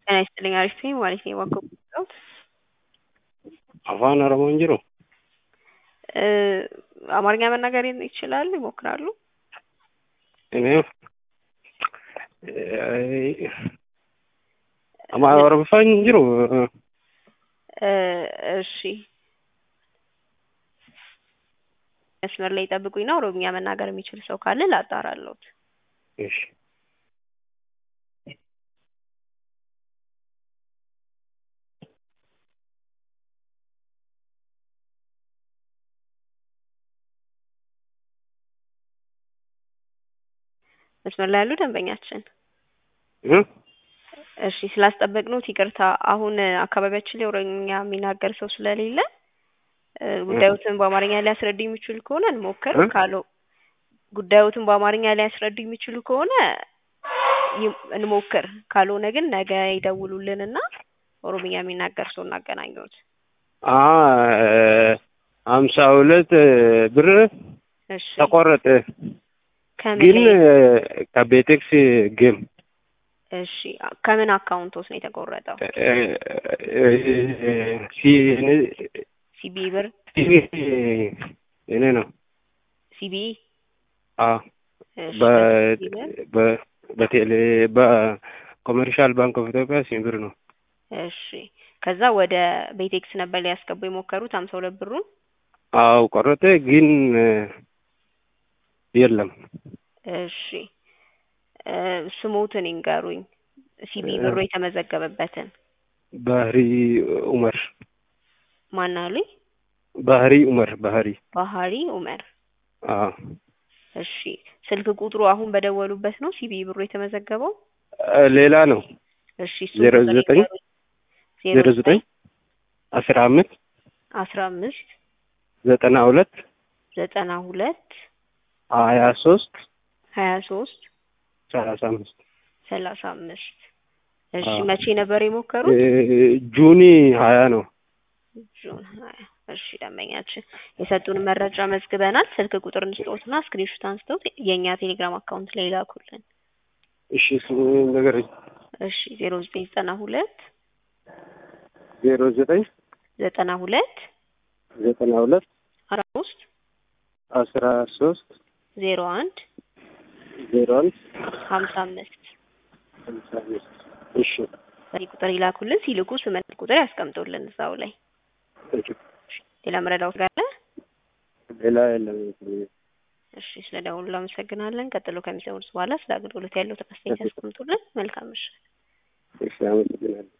ጤና ይስጥልኝ አሪፍ ነኝ ማለት ነው የዋከብኩት afaan oromoo hin jiru አማርኛ መናገር ይችላሉ ይሞክራሉ እኔ ama oromoffaan hin jiru እሺ መስመር ላይ ጠብቁኝና ኦሮምኛ መናገር የሚችል ሰው ካለ ላጣራለሁት እሺ መስመር ላይ ያሉ ደንበኛችን እ እሺ ስላስጠበቅነው ይቅርታ። አሁን አካባቢያችን ላይ ኦሮምኛ የሚናገር ሰው ስለሌለ ጉዳዮትን በአማርኛ ሊያስረዱ የሚችሉ ከሆነ እንሞክር። እ? ካለው ጉዳዮትን በአማርኛ ሊያስረዱ የሚችሉ ከሆነ ይም- እንሞክር። ካልሆነ ግን ነገ ይደውሉልንና ኦሮምኛ የሚናገር ሰው እናገናኘዎት። አ ሀምሳ ሁለት ብር እሺ ተቆረጠ ከምን ግን ላይ ከቤቴክስ ጌም እሺ ከምን አካውንቶስ ነው የተቆረጠው? ሲቢ ብር እኔ ነው ሲቢ አ እሺ በ- ከሲቢ ብር በ- በቴሌ በኮመርሻል ባንክ ኦፍ ኢትዮጵያ ሲም ብር ነው እሺ ከዛ ወደ ቤቴክስ ነበር ሊያስገቡ የሞከሩት ሀምሳ ሁለት ብሩን አው ቆረጠ ግን የለም እሺ እ ስሞትን ይንገሩኝ ሲቢ ብሩ የተመዘገበበትን ባህሪ ኡመር ማን አሉኝ ባህሪ ኡመር ባህሪ ባህሪ ኡመር አ እሺ ስልክ ቁጥሩ አሁን በደወሉበት ነው ሲቢ ብሩ የተመዘገበው ሌላ ነው እሺ እሱን ዜሮ ቁጥር ዘጠኝ ይንገሩኝ። ዜሮ ዘጠኝ አስራ አምስት አስራ አምስት ዘጠና ሁለት ዘጠና ሁለት ሀያ ሶስት ሀያ ሶስት ሰላሳ አምስት ሰላሳ አምስት እሺ አዎ። መቼ ነበር የሞከሩት? ጁኒ ሀያ ነው ጁን ሀያ እሺ ደንበኛችን የሰጡን መረጃ መዝግበናል። ስልክ ቁጥር እንስጠዎትና ስክሪንሾት አንስተው የእኛ ቴሌግራም አካውንት ላይ ላኩልን። እሺ እሱ ነገር እሺ ዜሮ ዘጠኝ ዘጠና ሁለት ዜሮ ዘጠኝ ዘጠና ሁለት ዘጠና ሁለት አስራ ሶስት አስራ ሶስት ዜሮ አንድ ዜሮ አንድ ሀምሳ አምስት ሃምሳ አምስት እሺ በዚህ ቁጥር ይላኩልን። ሲልኩ ስምንት ቁጥር ያስቀምጡልን እዛው ላይ። እሺ ሌላ መረዳት ጋር ሌላ የለም እሺ ስለ ደውሉ አመሰግናለን። ቀጥሎ ከሚሰሙት በኋላ ስለ አገልግሎት ያለው ተከስተ ያስቀምጡልን። መልካም ምሽት። እሺ አመሰግናለሁ